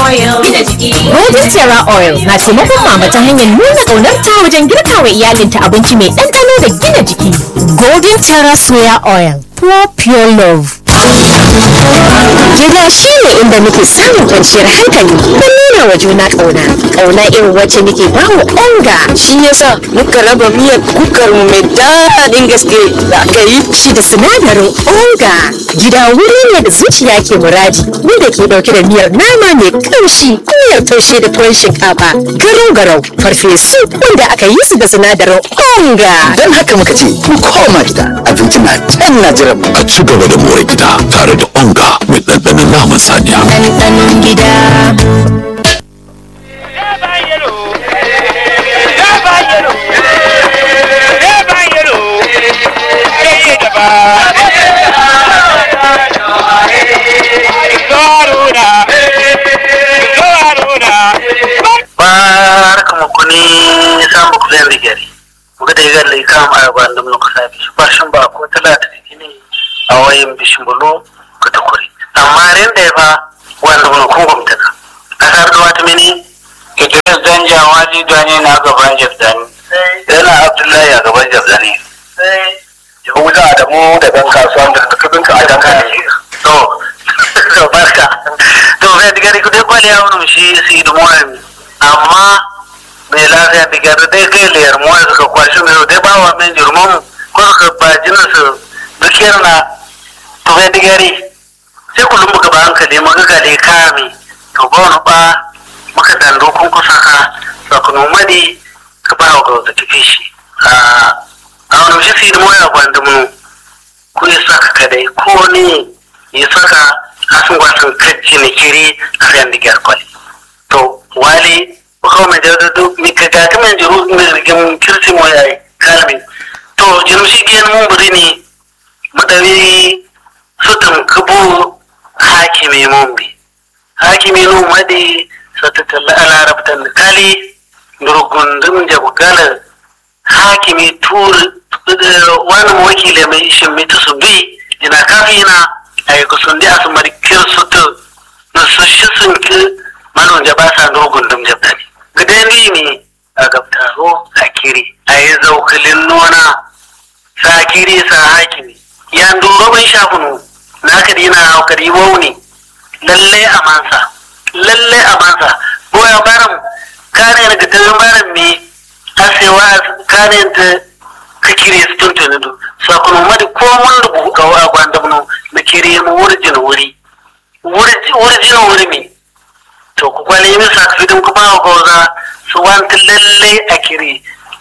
oil. Gina jiki. Golden Terra Oil na taimakon mama ta hanyar nuna ƙaunarta wajen girka wa iyalinta abinci mai ɗanɗano da gina jiki. Golden Terra Soya Oil, pure pure love. Gida shi ne inda muke samun kwanciyar hankali don nuna wa juna ƙauna. Ƙauna irin wacce muke ba wa onga. shi yasa muka raba miyar kukar mu mai daɗin gaske da aka yi Shi da sinadarin onga. Gida wuri ne da zuciya ke muradi, wanda ke ɗauke da miyar nama mai ƙamshi, miyar taushe da tuwon shinkafa, garau garau, farfesu wanda aka yi su da sinadarin onga. don haka muka ce mu koma gida abinci na can na jiran mu a ci gaba da more gida tare da onga mai ɗanɗanon naman saniya. Ɗanɗanon gida. barkamu kuni samu ku zai rigari muga da yagar lai kam a yaban da muka sabi shi bashin ba ko talata da gini a wayin bishin bulo ka ta kuri amma ren da ya fa wanda mun kun gumta ka kasar da wata mini Idris Danja waji dani na gaban Jabdani yana Abdullahi a gaban Jabdani Yahuda Adamu da ɗan kasuwan da kabin ka a dangane to to barka to bai digari ku dai kwali ya wani shi su yi dumuwa amma mai lafiya da gyara dai kai liyar muwa suka kwashi mai dai ba wa min jirman ko suka ba jinin su dukiyar na to bai digari sai kullum muka ba hankali muka gale kame to ba wani ba muka dando kun kusa ka sakunu madi ka ba wa gauta tafi shi a wani shi su yi dumuwa ya gwandumu ku yi saka kadai ko ne yi saka asin wasan kacci ne kiri a sayan digyar kwali to wali ko mai da do mi ka ga ta mai juru mi rigin kirsi mo yayi kalmi to jinu shi biyan mun buri ne madawi sutum kubu hakimi mun bi hakimi no madi satata ala rabtan kali durgundum jabu gala hakimi tur wani wakile mai ishin mitu su bi ina kafina ay ko sundi asmari kirsutu no su shi sun ki manon ja ba sa dogon dum jabdani gidan ni a gabtaro sakiri a yi zaukilin nona sakiri sa hakimi ya duro ban shafunu na ka dina hau ka di wauni lalle a mansa lalle a mansa boya baram kare na gidan baram mi asewa kare ta ka kire su tuntuni du sakunu madi ko mun rubu ga wa gwandamno na kire mu wurjin wuri wurjin wuri mi to ku kwale min sakfidin kuma a goza su wanta lalle a kiri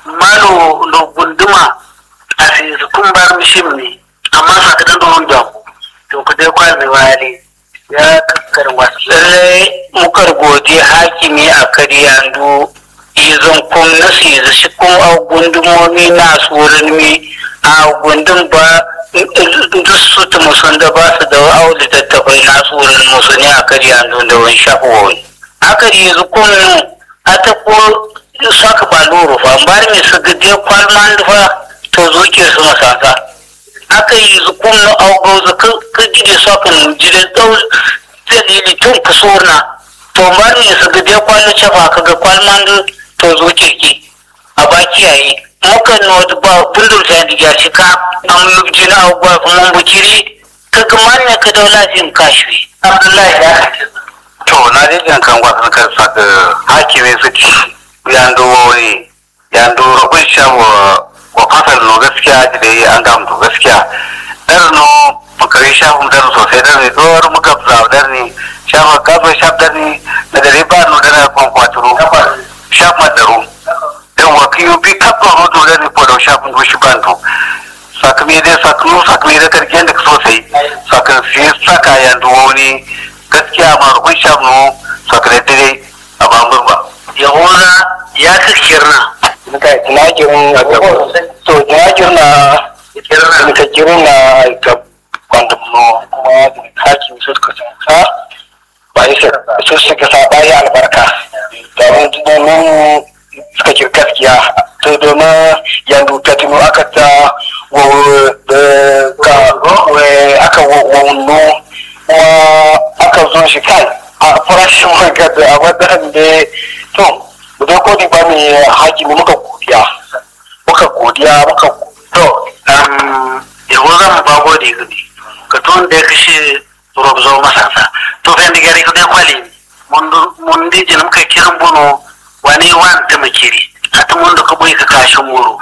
malo lo gunduma a sai su kun bar mishim ne amma sakadin da wanda ku to ku dai kwal mai wali ya kakkar wasu lallai mukar gode hakimi a karyandu izon kun nasi da shi kun a gundumomi na wurin mi a gundun ba duk su ta musun da ba su da au littattafai na wurin musu ne a karyandu da wani shafi wani aka yi yanzu kun a ta ko saka ba loro fa ba ne su gaje kwalman fa to zuke su masaka aka yi zukun na augo ka gide sokan jire dau dalili tun kusurna to ba ne su gaje kwallo cefa ka ga kwalman to zo kirki a baki yayi muka no ba bundur ta diga shi ka an mubji na augo kuma bukiri ka ga manne ka daula jin kashi abdullahi ya to na je jan kan gwasan kan saka hakimi su ci yando wani yando rubun shawo wa fasal no gaskiya ji da yi an gamu to gaskiya dar no makare shafin dar sosai dar ne dor muka fza dar ne shafa gafa shaf dar ne na dare ba no dar kon kwaturo shaf madaru dan wa kiyo bi kappa hoto dar ne podo shafin do shi bando sakami dai saknu sakami da karken da sosai sakan sai saka yando wani gaskiya ma rubun shaf no sakare dai a bambur ba yahuda ya kakirna muka tunakin a gaba to tunakin na muka kirin na ga kwandamno kuma hakim su suka sa ba su suka sa bayi albarka domin domin suka ki gaskiya to domin yanzu ta tuno aka ta aka wawuno kuma aka zo shi kai farashin manga da a wannan da to mu dai kodi ba mai hakimi muka godiya muka godiya muka to yawo zan ba gode gudi ka tun da ya kashe rob zo masasa to fen da gari kudai kwali mun di jin muka kiran bono wani wan ta makiri hata mun da ka boye ka kashin muro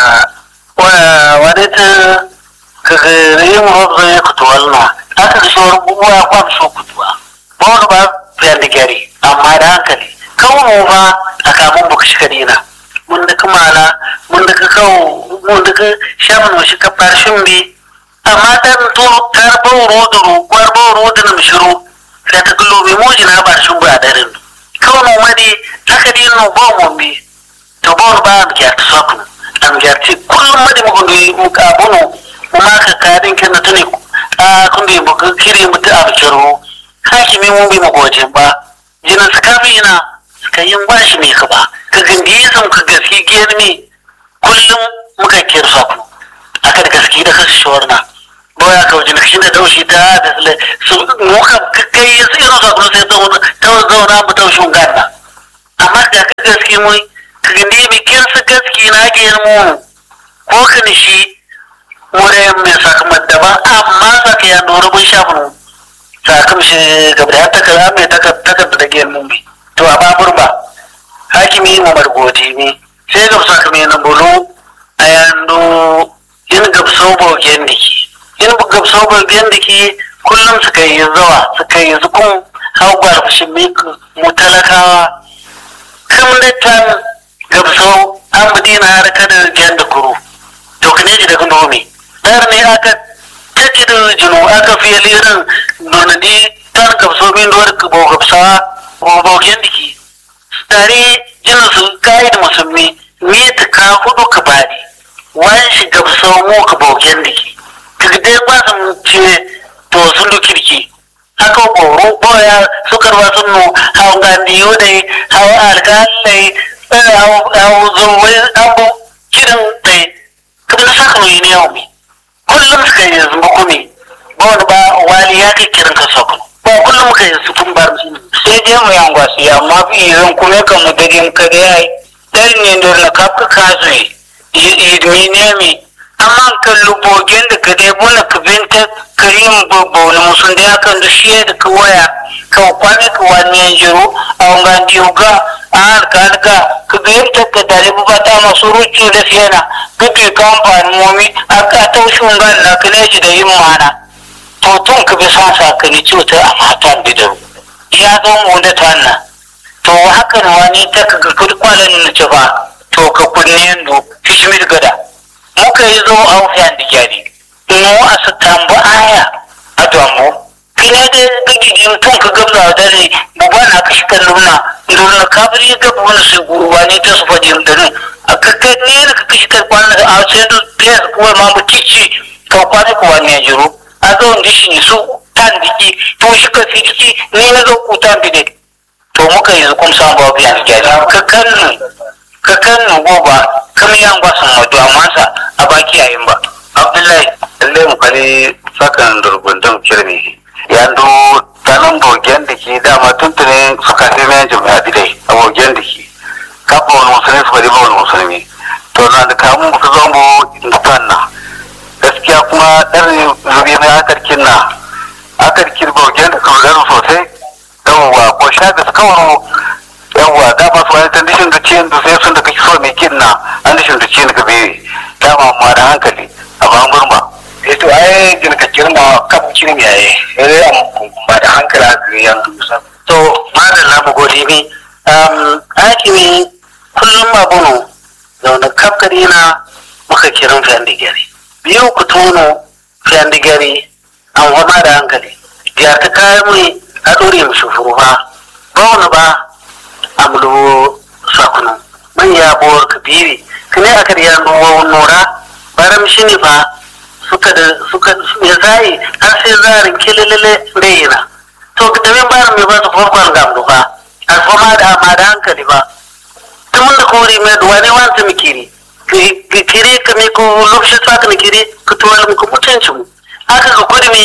wani ta ka ga yin rob zo ya kutu walna aka da shawar buwa kwan so kutuwa ba wani ba fen da gari amma da hankali kawo mu ba a kamun baka shi kadina mun da kamala mun da ka kawo mun da ka shaman mu shi ka farshin bi amma dan to karbo rodoro karbo rodoro na mishiru sai ta kullo bi moji na farshin ba darin kawo mu madi haka din no ba mu bi to ba ba mu ya ta saku am ya ti kullum madi mu gundi mu ka bono mu ma ka kadin kin na tuni a kun bi mu kire mu ta abkiro hakimi mun bi mu gojin ba jinan sakafi na ka yin bashi mai ka ba ka gandiye sun ka gaske giyar me kullum muka kirsa ku aka da gaske da kasu shawar na boya ka wajen kashin da daushi ta da su muka kai su irin sa sai ta zauna mu taushin ganna amma da ka gaske mu ka gandiye mai kirsa gaske na giyar mu ko ka nishi wurin mai sakamar daban amma sa ka yano rubun shafin sakam shi gaba da takarda mai takarda da giyar mu bi to a babur ba hakimi mu margoti ne sai ga sakame na bulu a yando in gabso bogen diki in gabso bogen diki kullum suka yi zawa suka yi zukun haubar shi mu talakawa kam da tan gabso an budina har kada jan da kuru to kane ji daga nomi dar ne aka tace da jinu aka fiye lirin nonadi tan gabso min duwar bo gabsawa bogen diki tare jin su kai da musulmi me ta ka hudu ka bari wani shiga sau mu ka bogen diki ka dai ba su ce to sun do kirki haka boro boya su karba sun no hawan gandiyo dai hawan alkalai hawan zuwai abu kiran dai kuma na saka mai ne yau kullum suka yi zuba kome ba wani ba wali ya kai kiran ka sakon ba kullum muka yi su kun bar sai dai mu yan gwasi amma fi idan kuma kan mu dage ka da yayi dan ne da na kafka kazu yi mi ne mi amma kan lubogen da ka dai bona ka binta karim bobo na musun da kan da shi da ka waya ka kwani ka wani yan jiro a wangan diuga a harka ka ka ga yadda ka dare ba ta masu rucu da siyana ka ke kamfanin momi a ka taushin gan na ka ne da yin mana to tun ka bi son sakani cuta a matan bidaru ya zo mu da tanna to haka na wani ta ka ga kudi kwalan na ci ba to ka kunne yando fishmir gada muka yi zo a wufiyan da gyari mu a su tambu aya a damu kina da gagigin tun ka gabza da ne buba na kashi kan nuna nuna kabiri ya gaba wani su guruwa ne ta su fajin da ne a kakkai ne da ka kashi kan kwanan da a sai da piyas kuwa ma mu cici ka kwanan kuwa ne jiro a zo da shi su tan diki to shi ka fi diki ni na zo ku tan bide to muka yi zukun san ba biya ni gari ka kannu ka kannu goba kam yan ba san madu amma sa a baki yayin ba abdullahi lalle mu kare sakan durgundan kirmi ya do tanan bogen da ke dama tuntunin suka sai mai jami'a didai a bogen da ke kafa wani musulmi su bari ba wani musulmi to na da kamun su zo mu na gaskiya kuma ɗan zubi na akarkin na akarkin bogen da su gano sosai yawwa ko sha da su kawo yawwa da ba su wani tandishin da ciyin da sai sun da kake so mai kin na an dishin da ciyin ka bai dama ma da hankali a ban gurma eh to ai gina ka kirma kan kirmi yayi eh am ba da hankali a yan to madalla mu gode mi um hakimi kullum abuno da wani kafkari na muka kiran fiyan digari biyu ku tono fiyan digari an fama da hankali ya ta kayan mai a ɗore mu shufuru ba ba wani ba a mulu sakunu man ya buwar kabiri kane aka da yano wa nora baram shi ne fa suka da suka ya zai har sai zarin kililile bayina to da min baram mai ba su farkon gamdu ba alfama da amma da hankali ba tun da kori mai duwa ne wanta mikiri kiri ka mi ko lokaci sa ka mikiri ka tuwala mu mutuncin mu haka ka kudi mi to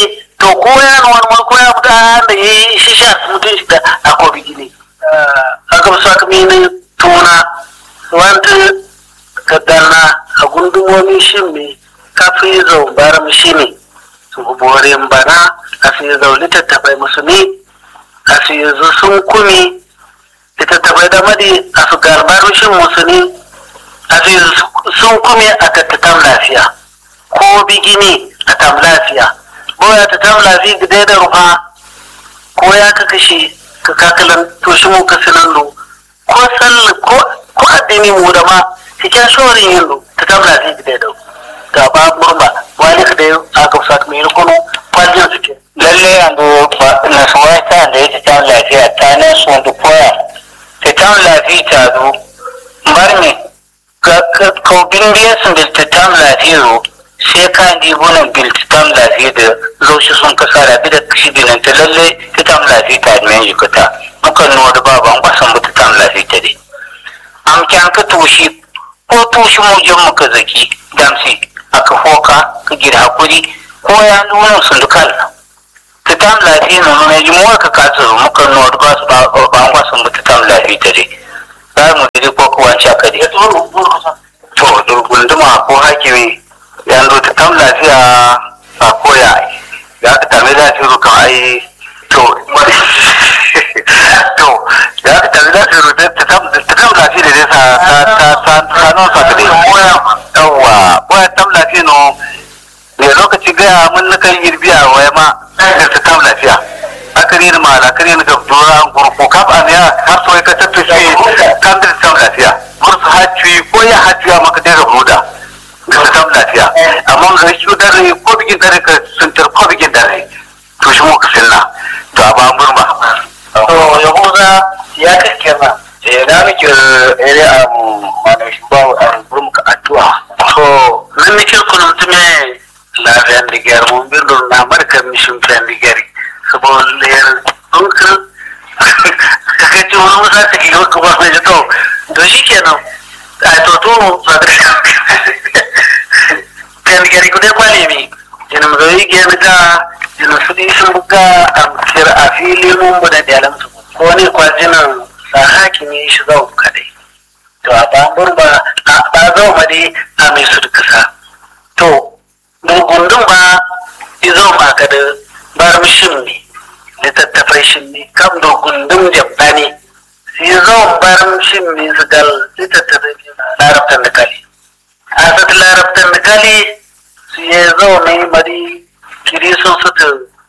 to ko ya na wani ko ya mutu da ya yi shi sha mutum shi da akwai gini a gaba su aka mini tuna wanda ka dana a gundumomi shi ne kafin zau baram shi ne su borin bana a fi zau littattafai musu ne a fi yanzu sun kumi littattafai da madi a su garbarushin musu ne a fi sun kumi a tattatan lafiya ko bigini a tam lafiya boya ta tam lafiya gida da rufa ko ya ka kashe ka kakalan to shi mu ka sinan lo ko salli ko ko addini mu da ma cikin shorin yin lo ta tam lafiya gida da ga ba murba wani ka da aka sa mai rukuno kwajin suke lalle yanzu na suwai ta da ya ta lafiya ta ne su da koya ta ta lafiya ta zo bar me ka ka bin biya sun da ta ta lafiya zo sai ka di bunan bil ta ta lafiya da zo shi sun kasa da bi da kishi binan ta lalle ta ta lafiya ta da mai jikata mukan nuna da baban kwasan mu ta ta lafiya ta dai am kyan ka tushi ko tushi mu jan muka zaki damsi aka foka ka gida hakuri ko ya nuna sun dukkan ta tam lafiya na nuna ji muwa ka kasa muka nuna da basu ba an wasan mu ta tam lafiya ta dai za mu dai ko ko wanci aka dai to durgunduma ko hakimi ya zo ta tam lafiya a koya ya ka tame lafiya kan ai to to ya ka tame lafiya ta tam lafiya da dai sa ta ta ta non sa ta dai koya yawa koya tam lafiya no ne lokaci gaya mun na kan girbiya waya ma da ta tam lafiya akari ni mala akari ni ga dora an gurku kaf an ya har so ka ta tafi kan da tam lafiya mursu hacci ko ya hacci ya maka da ruda da ta tam lafiya amma ga shi dare ko bigin dare ka sun tar ko bigin dare to shi mu ka sinna to a ba murma to yahuza ya kake ma eh na miki ere am mana shi ba an gurum ka addu'a to nan ne ke kuna mutume lafiyan digar mun bin don na marka mishin fiyan digari saboda layar dunkan ka kai ci wani musa ta kilo ka ba mai to to shi kenan a to to ba da fiyan digari ku dai kwale mi yana mu zai gyan ga yana su di sun buga a mutiyar a fili mun bu da dalan su ko ne kwajinan sa hakimi shi zau kadai to a bambur ba a ba zau ma dai a mai su kasa to gurgundun ba izo ma ka da bar mishin ne littattafai shin ne kam da gundun jabba ne izo bar mishin ne su gal littattafai larabtan da kali a sat larabtan da kali su ya zo mai mari kiri sun suta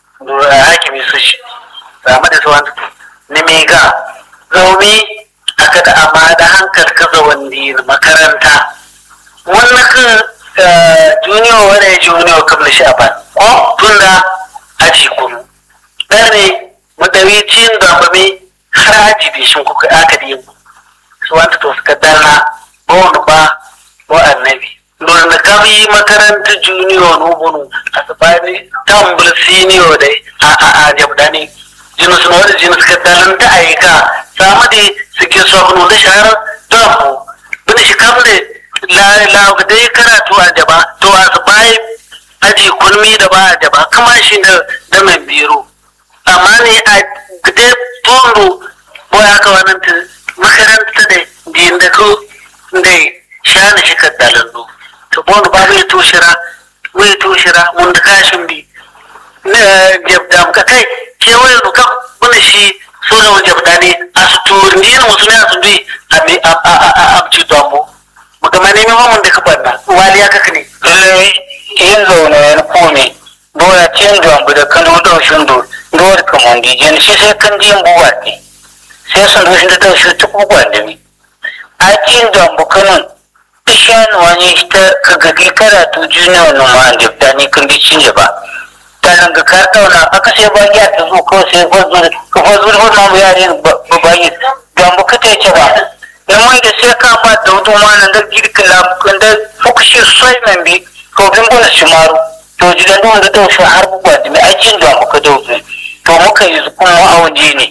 hakimi su shi zama da su wani ni mega zaumi aka da amma da hankal kaza wani makaranta wannan kan junior wani junior kamar shi a ban ko tunda aji kunu ɗaya ne madawicin zambami har aji bai shi kuka aka da yin su wanta to suka dana ba wani ba ba annabi don da kabi makaranta junior nubunu a tsabani tambul senior dai a a a jabdani jinus na wani jinus ka dalanta ayyuka samu da suke so abin da shahara don mu bin shi kam da la dai karatu a jaba to a su bai aji kulmi da ba a jaba kama shi da da mai biro amma ne a gade tondo ko ya ka wannan ta makaranta da din da ko da shana shi ka dalandu to bon ba mai toshira mai toshira mun da kashin bi na jabda ka kai kewaye duka wani shi suna jabda ne a su turni na musu ne a su bi a a ci dombo magama ne mai mun da ka banna wali ya kaka ne lallai yin zaune yan kome dole cin jambu da kan do shin do dole ka mun di jen shi sai kan din buwa ne sai sun do shi da shi ta kuwa da ni a cin jambu kanun ishan wani ta ka gagi karatu junior no ma da ta ni kan di cin ba ta nan ga ka dauna aka sai ba ya ta zo ko sai ba zo ka fa zo ba ma ya ne ba ba yi jambu ka ta ce ba yamma da sai ka ba da wudu ma nan da girkin lambukan da fukushi sai nan bi to bin gona shimaru to jidan da wanda dausa har buwa da mai aikin da muka dausa to muka yi kuma ma'auji ne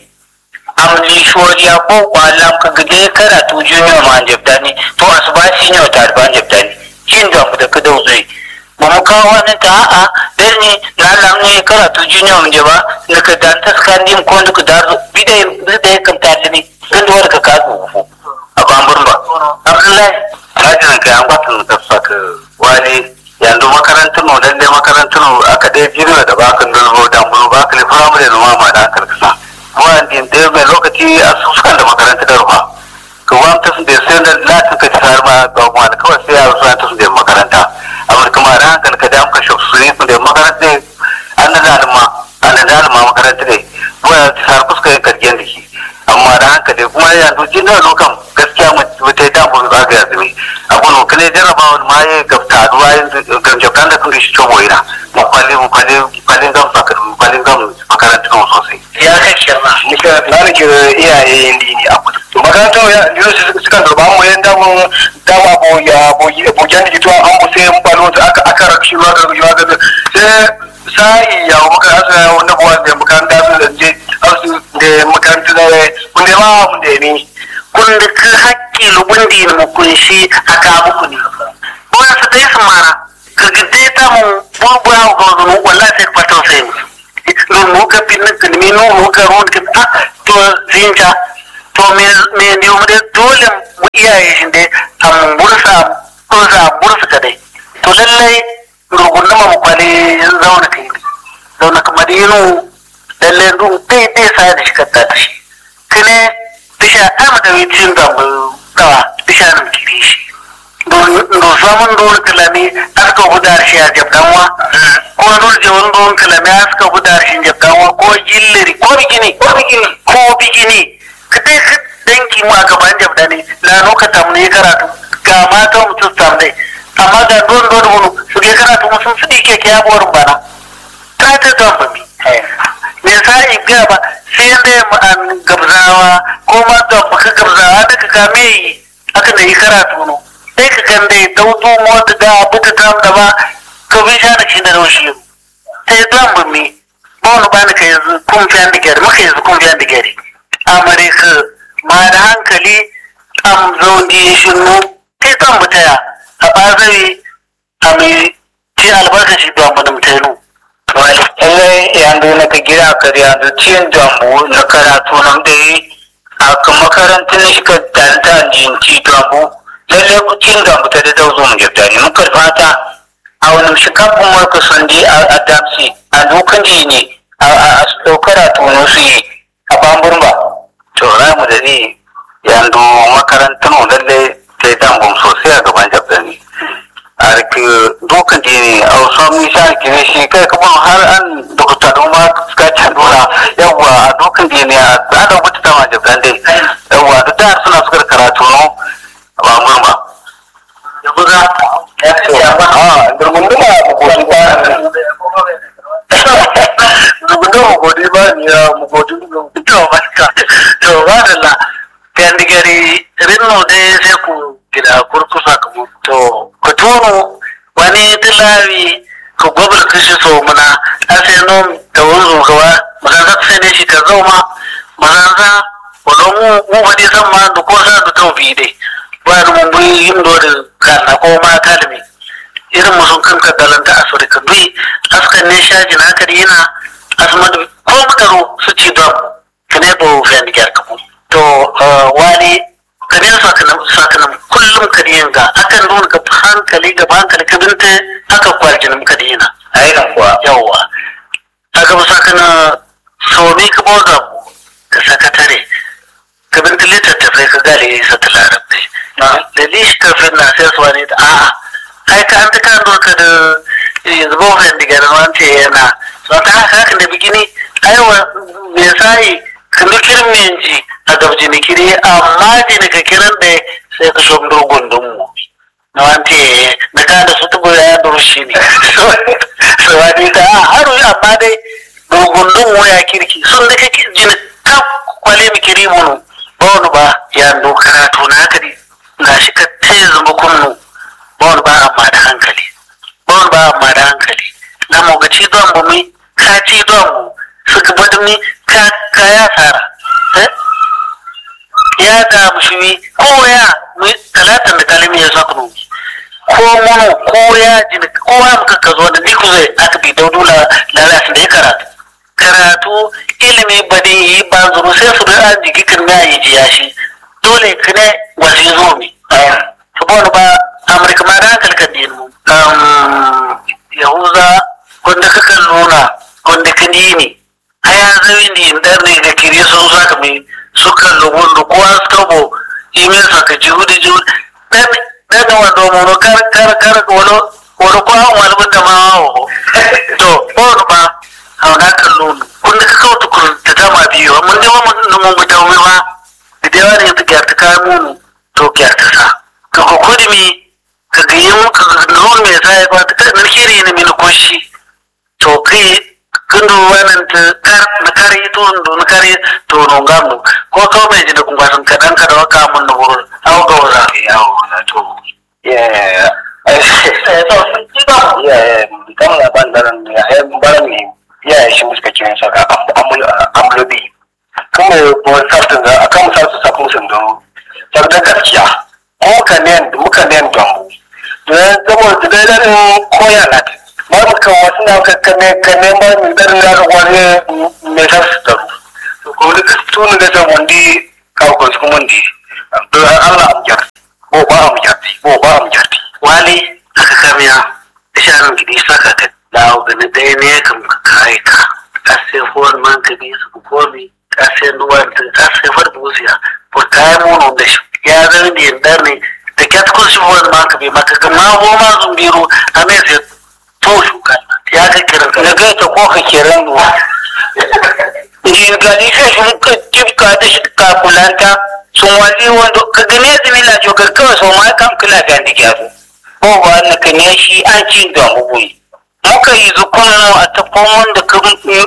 amli shoriya ko kwalam ka gade karatu junior ma jabda ne to asubasi ne ta ban jabda ne jin da mu da ka dausa ba mu kawo wani ta a'a dan ni na lam ne karatu junior mun je ba na ka dan ta skandi mu ko duka da bidai bidai kan ta ne dan da wani ka ka ku a bambun ba abdullahi hajin kai an batun da saka wani yanzu makarantar mu dan dai makarantar mu aka dai jira da bakan dulbo da mun ba ka le firamare da mama da aka kasa wani da mai lokaci a sukan da makarantar da ruwa ka wani ta sun da sai da latin ka tsar ma ga wani kawai sai yaro suna ta sun da makaranta amma kuma da hankali ka da amka shi su ne sun da makaranta an da zalima an da zalima makaranta ne kuma tsar fuska yin kargen da shi amma da hankali kuma yanzu jin da lokan gaskiya mu ta yi damu da ga yazumi abu no kale jarabawa ma ya gafta duwa yin gamjabtan da kun da shi cobo yana mu kwalin mu kwalin kwalin gam kwalin gam makaranta sosai ya kai kirma nika na da ke iyaye yin dini a kudu to makarantar ya biyu su suka zurba mu yan damun dama bo ya bo bo jan da kito an bo sai mun balo aka aka rakshi ruwa ga ruwa ga sai sai ya muka asa ya wanda bo da makaranta su da je asu da makaranta da mun da ma mun da ni kun da ka hakki lubun di mu kunshi aka muku ne ko su dai su mara ka gidde ta mu bubuwa ga zumu wallahi sai ka fata sai mu non mu ka pinna ka mi no mu ka ron ka ah to zinja to me me ne mu da dole mu iyaye shi dai am bursa bursa bursa ka dai to lallai rugun mu kwale zauna kai zauna kamar yinu lallai dun dai dai sai da shi ka ta shi kene bisha ama da witin da mu dawa bisha nan kiri shi do samun don kalami aska gudar shi a jabdanwa ko don je wani don kalami aska gudar shi jabdanwa ko jilliri ko bikini ko bikini ko bikini ka dai ka danki mu a gaban jabdani la no ka tamne karatu ga mata mutum tamne amma ga don don wani su ke karatu musun su dike ke yabuwar bana ta ta zamba mi me sa in ga ba sai dai mu an gabzawa ko ma da baka gabzawa da ka kame yi aka da yi karatu no sai ka kan dai daudu mota da abu ta tam da ba ka bi sha da shi da roshi sai zan ba mi ba wani ba ni ka yanzu kun fi an digari maka yanzu kun fi an digari amare ka ma da hankali am zaundi shi nu sai zan mu taya a bazari a mai ce albarkaci don mu da mutane lallai yanzu na ka gida ka yanzu cin dambu na karatu nan da yi a kan makarantar na shiga danta jinci dambu lallai ku cin dambu ta da dauzo mu jabta ne muka fata a wani shikafin marka sun di a damsi a dukan ji ne a karatu na su yi a bambun ba to za mu da ni yanzu makarantar mu lallai ta yi dambun sosai a gaban jabta ne arki dukan dini a wasu misa gine shi kai kuma har an dokuta ma suka can dora yawwa a dukan dini a tsadan wata dama jabdan dai yawwa da da suna suka karatu no ba murma yanzu za a durgunduma mugodi ba durgunduma mugodi ba ni ya mugodi to ba ka to ba da la kan digari rinno dai sai ku gida kurkusa ka mu to ku tono wani tilawi ka gwabal kashi so muna a sai no da wanzu gawa mazanza sai ne shi ka zauma mazanza wadon mu mu ba dai san ma da ko sa da taubi dai ba da mun bi yin do da kana ko ma kalmi irin musun kan ka dalanta afirka dui askan ne shaji na kadi yana asma da ko mutaro su ci da kane bo fen gyar kamu to wani kane sakanan kullum ka ga akan nuna ka hankali ga hankali ka binta aka kwaljinin ka dina ainihin kuwa yawwa aka ba sakana somi ka boza ka sakatare ka binta littattafai ka gale sa ta larabci da lishi kafin na sai su wani da a'a ai ka an ta kan doka da yanzu ba wani diga da wance yana so ta haka haka da bikini aiwa me sai kan kirin menji a gabji ni kiri amma je ka kiran da sai ka shom dogon mu na wante na ka da su tubu ya duru shi ne so wani ta a haru amma dai dogon mu ya kirki sun da kake jini ta kwale mi kiri mu ba wani ba ya ndo karatu na haka ne na shi ka tsaye zama kunnu ba wani ba amma da hankali ba wani ba amma da hankali na mu ga ci don mu mi ka ci don mu suka bada mi ka ka ya fara ya da mushimi ko ya mu talatan da kalimi ya saka mu ko mono ko yaji ko ya muka ka zo da ni ku zai aka bi daudu la lalasi da ya karatu karatu ilimi badin yi ba zuru sai su da an jigi kan na yi jiya shi dole ka ne wasi zo mi saboda ba amurka ma da hankali kan dinu yahuza wanda ka kan nuna wanda ka ni haya zai ni dar ne ga kiri sun saka mi suka lugun da kowa suka bo imin saka jihu da jihu dan dan wando mu kar kar kar wolo wolo ko an walbun da ma ho to ko ba hauna kan nuna wanda ka kawo tukur da dama biyu mun da mun mun mu da ba da yawa ne ta gyarta kayan mu to gyarta sa ka ko kudimi ka ga yin ka nuna mai sai ba ta kan shiri ne min koshi to kai kundu wannan ta kar na kare to ndo na kare to no ngamu ko ko me jina kun gasan kadan ka da waka mun no aw ga wala ya wala to yeah yeah kan na bandaran ya ai baran ne ya shi muska kiran saka amlobi kuma ko sartin da akan sartin sa kun sun do sarda gaskiya ko ka ne muka ne don da zama da dai koya na ba mu kan wasu na ka kane kane ba mu dar na wani me sa su taru to ko da tun da ta wandi ka ko su kuma ndi to Allah am jar ko ba am jar ko ba am jar wali aka kamiya isharan gidi saka ka dawo ga na dai ne kam ka kai ka ase for man ka bi su ko mi ase duwan ta ase far buziya ko kai mu no da shi ya zan di dar ne da kyat ko shi for man ka bi maka ga ma ho ma zumbiru a me sai to shuka ya ka kiran ka ga ta ko ka kiran duwa in ga ni sai sun ka tifka da shi ka kulanta sun wali wanda ka gane zumi na jogar kawai sau ma kam kula ga ni gyaru ko ba na ka ne shi an ci da mugui muka yi zukun a tafon wanda ka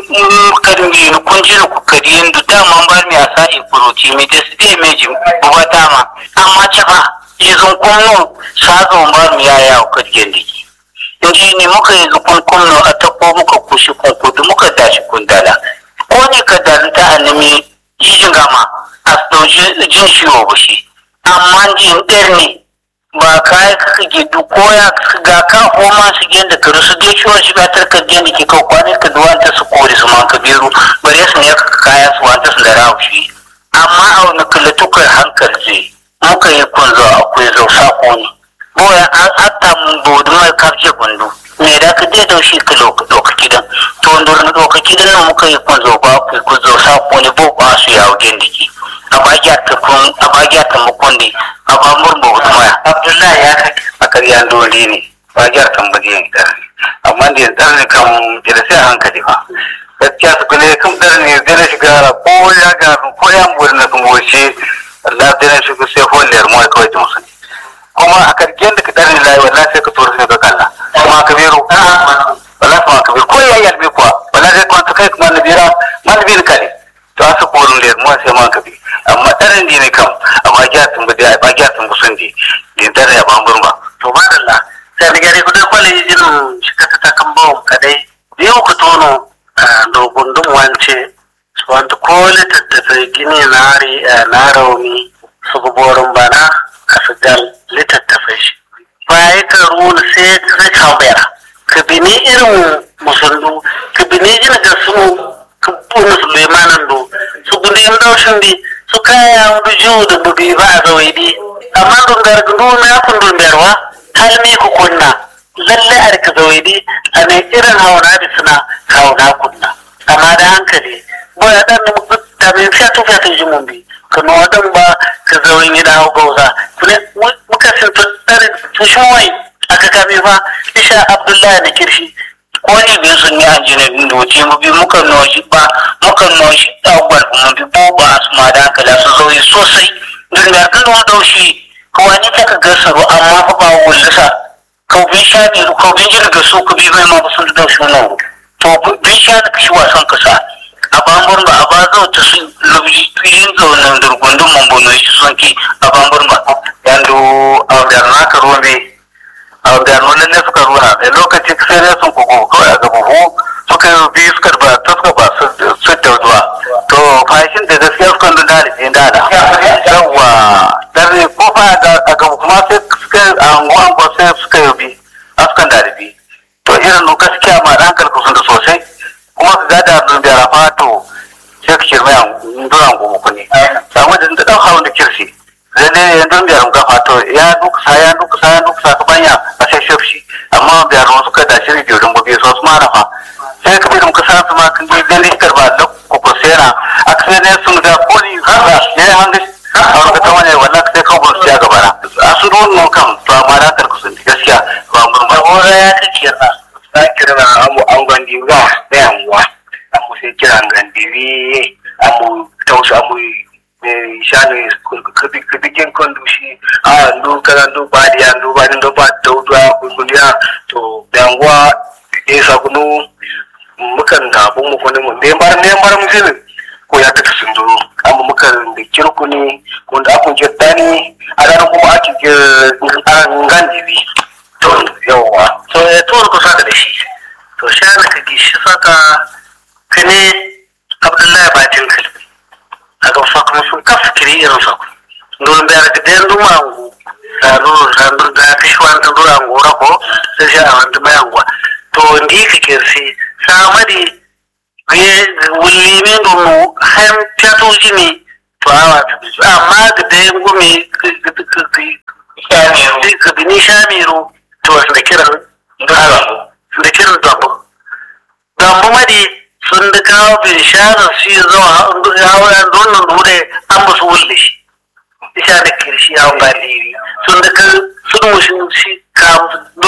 karmi ni kun ji ku kari yanzu dama ba mi a sa'i kuroci mai da su dai mai jin buba dama amma ce ba yi zukun nan sa zo ba mi ya yawo kargen diki inji ne muka yi zukun kunno a tafo muka kushi kun kudu muka dashi kun dala ko ne ka dalita a nemi jijin gama a ɗauki jin ciwo ba shi amma jin ɗar ne ba kai kaka gidu ko ya ga ka homa su gen da karu su dai ciwon shi batar ka gen da ke kawo kwanin ka duwan ta su kori su man kabiru bare su ne ka kaya su wanta su da rahushi amma a wani kalatukar hankali zai muka yi kunzo akwai zau sako ne boya an atta mun bodu mai kafce gundu me da ka dai daushi ka loka kidan to ndur na loka kidan nan muka yi kunzo ba ku kunzo sako ne bo ba su yawo gen diki a bagiya ta kun a bagiya ta mukun ne a ba murmu maya abdullahi ya kai a karyan dole ne bagiya ta mbaje ne da amma da yanzu ne kan da sai hankali fa gaskiya su kule kan dar ne zai na shiga ko ya ga ko ya mburi na kun goce Allah zai na shiga sai holiyar mu kawai ta musu kuma a karken da ka dar ne layi wallahi sai ka tura sai ka kalla kuma kabiru wallahi kuma kabiru ko ya yalbi kuwa wallahi sai kuma kai kuma nabira malbin kale to asa korin da mu sai man kabi amma tarin di ne kam amma gya tun ba dai ba gya tun busun di din tare ya bambun ba to madalla sai da gare kudin kwale jin shi ka ta kan bawo kadai biyu ku tono do gundum wance su wanta ko littattafai gini na ri na rauni su guborin bana a su dal littattafai shi baya ka runa sai ka kawera ka bini irin musullu ka bini jin ga su kubbun Sulaimanan do su gudun daushin di su kaya wadu jiwu da bubi ba a zawai di amma dun gargadu na kun dun berwa hal me ku kunna lalle a rika zawai di a mai irin hauna da suna hauna kunna amma da hankali ba ya dan da mai fiya to fiya to ji mun bi kano wadan ba ka zawai ni da hau gauza kuma muka sun tattarin tushen aka kame fa isha abdullahi na kirshi wani bin sun yi ajiyar bin doce mu bi muka noshi ba muka noshi dagwal mu bi boba su ma da hankala su zauyi sosai don da kan wani daushi kawani ta ka gasaro amma fa ba wullasa kau bin sha ne kau bin jin ga su ku bi mai ma ba sun da daushi nan to bin sha ne kashi wasan kasa a bambur ba a ba zau ta su lubji tuyin zaunan durgundun mambono shi son ki a bambur ba yanzu a da naka ruwan a da nuna ne suka runa da lokaci sai dai sun kuku kawai a gaba hu suka yi biyu suka ba ta suka ba su da zuwa to fashin da gaskiya suka nuna da ne da da yawa dan ko fa da a gaba kuma sai suka a anguwan ko sai suka yi gaskiya ma dan kalku sun da sosai kuma ka gada abin da rafa to sai ka kirma yan duran gobe ku ne samu da da dan hawan da kirsi lalle ya don biyar mu gafa to ya duka sa ya duka sa ya duka sa ka banya a sai shafshi amma biyar mu suka da shiri biyu don gobe so su ma rafa sai ka bi ka sa su ma kan je gani karba da ku ko sera akse ne sun ga koli har ne hanga a wani ta wani wannan sai ka bar ya gaba na a su don nan kam to amma da kalku sun gaskiya ba mun ba ora ya kike na na kira amu an gandi ga da yanwa amu sai kira gandiri amu tausu amu shani kudikin kondushi a ndu kaza ndu badi ya ndu badi ndu badi daudu a kunduliya to yanwa ya sa kunu mukan da abun mu kunu mu ne bar ne bar mu zini ko ya ta sun duro amma mukan da kirku ne ko da akun jiddani a ranar kuma ake an gandiri to yawa to ya to ku saka da shi to shani ka gishi saka kane abdullahi batin kalbi aga fakma sun kaf kiri irin fakma ndon be aga den du mangu sanu sanu da kishwan ta dura ngora ko sai sha an ta mayangwa to ndi ka kirsi samadi ye wulli min do no ham piato jimi to awa amma ga den gumi shamiru ka bini shamiru to da kiran da kiran dambu dambu madi sun da kawo binsharar shi zuwa yawon donin dure an musu wulle shi isha da kirshi yawon galiri sun da kan sun mushi shi kawo